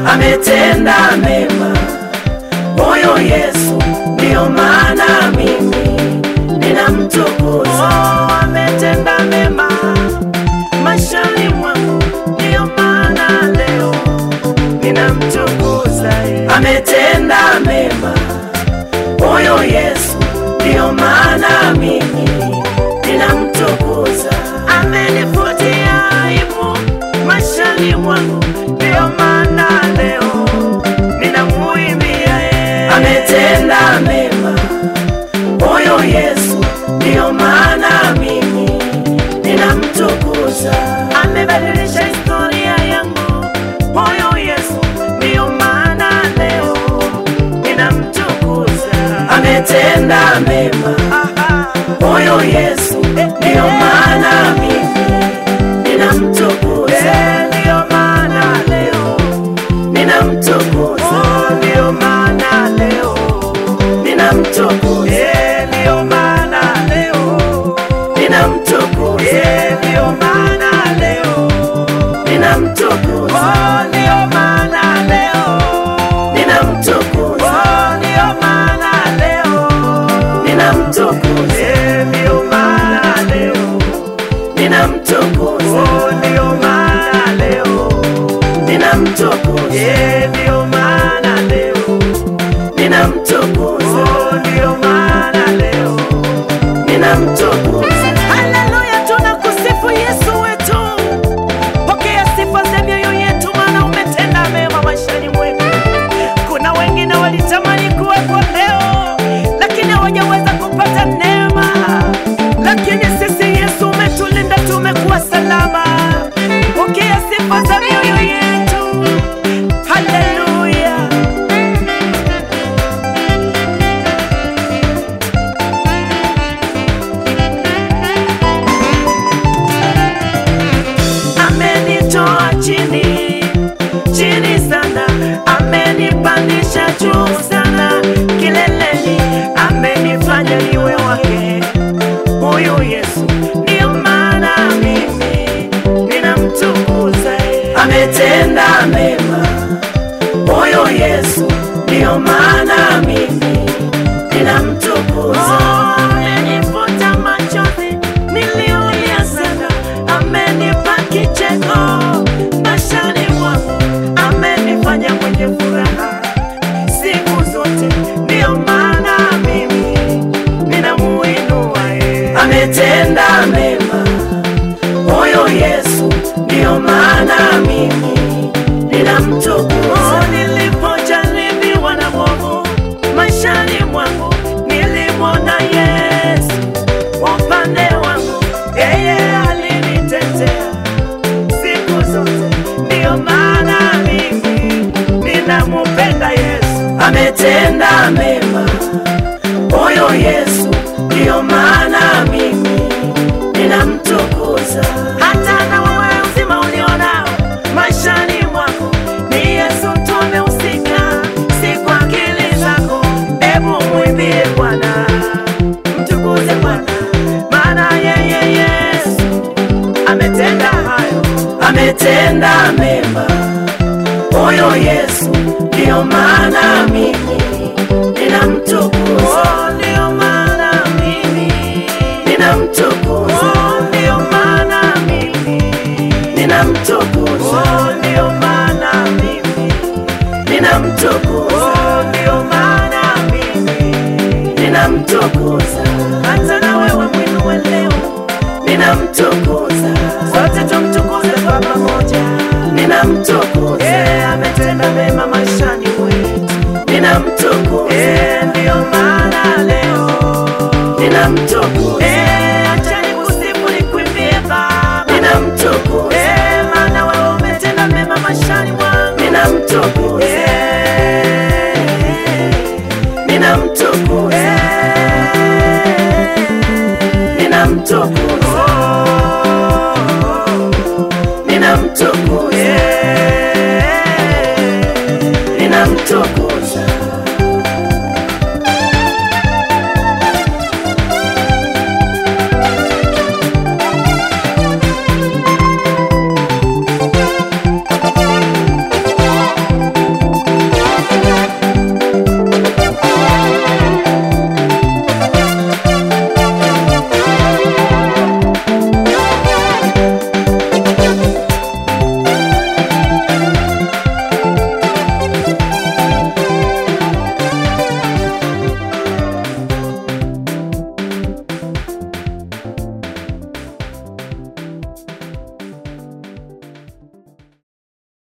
ametenda mema, huyo Yesu ndiyo maana mimi ninamtukuza. Oh, ametenda mema maishani mwangu, ndiyo maana leo ninamtukuza yeye. ametenda mema, huyo Yesu ndiyo maana mimi ninamtukuza. amenifutia aibu maishani mwangu, ndiyo maana leo ninamuimbia yeye. Ametenda mema, huyo Yesu ndiyo maana mimi ninamtukuza. amebadilisha historia yangu, huyo Yesu ndiyo maana leo ninamtukuza. Ametenda mema, Aha. huyo Yesu ndiyo maana mimi ninamtukuza. Eh, ndiyo maana leo, Ninamtukuza, oh, ndiyo maana leo, ninamtukuza, eh, ndiyo maana leo, ninamtukuza, eh, ndiyo maana leo, ninamtukuza, oh, ndiyo maana leo, ninamtukuza, oh, ndiyo maana leo, ninamtukuza, eh, ndiyo maana leo, ninamtukuza, oh, ndiyo maana leo, ninamtukuza, eh, ndiyo maana leo, ninamtukuza, oh, ndiyo maana leo. ninamtukuza. Haleluya, tunakusifu Yesu wetu. Pokea sifa za mioyo yetu, maana umetenda mema maishani mwetu. Kuna wengine walitamani kuwepo leo, lakini hawajaweza kupata neema, lakini sisi Yesu umetulinda, tumekuwa salama. Pokea sifa za mioyo yetu. Haleluya. amenitoa chini chini sana, amenipandisha juu sana kileleni, amenifanya niwe wake. Huyu Yesu ndiyo maana mimi ninamtukuza yeye. Ametenda mema, huyo Yesu ndiyo maana mimi ninamtukuza. Oh, amenifuta machozi niliyolia sana, amenipa kicheko maishani mwangu, amenifanya mwenye furaha siku zote, ndiyo maana mimi ninamuinua yeye. Ametenda mema, huyo Yesu ndiyo maana mimi ninamtukuza. Oh, nilipojaribiwa na mwovu maishani mwangu, nilimwona Yesu upande wangu, yeye alinitetea siku zote, ndiyo maana mimi ninamupenda Yesu. Ametenda mema, huyo Yesu ndiyo maana mimi ninamtukuza. Hata na wewe uzima ulionao maishani mwako ni Yesu tu amehusika, si kwa akili zako. Hebu mwimbie Bwana, mtukuze Bwana, maana yeye Yesu ametenda hayo. Ametenda mema, huyo Yesu ndiyo maana mimi ninamtukuza, Oh, ndiyo maana mimi, ninamtukuza, oh, ndiyo maana mimi, ninamtukuza, oh, ndiyo maana mimi, ninamtukuza, oh, ndiyo maana mimi ninamtukuza, hata na wewe mwinue leo, ninamtukuza, sote tumtukuze kwa pamoja. ninamtukuza, Yeye ametenda mema maishani mwetu, ninamtukuza, Eh, ndiyo maana leo, ninamtukuza, Eh, acha nikusifu nikuimbie Baba, ninamtukuza, Eh, maana wewe umetenda mema maishani mwangu, ninamtukuza, Eh, ninamtukuza, ninamtukuza, ninamtukuza,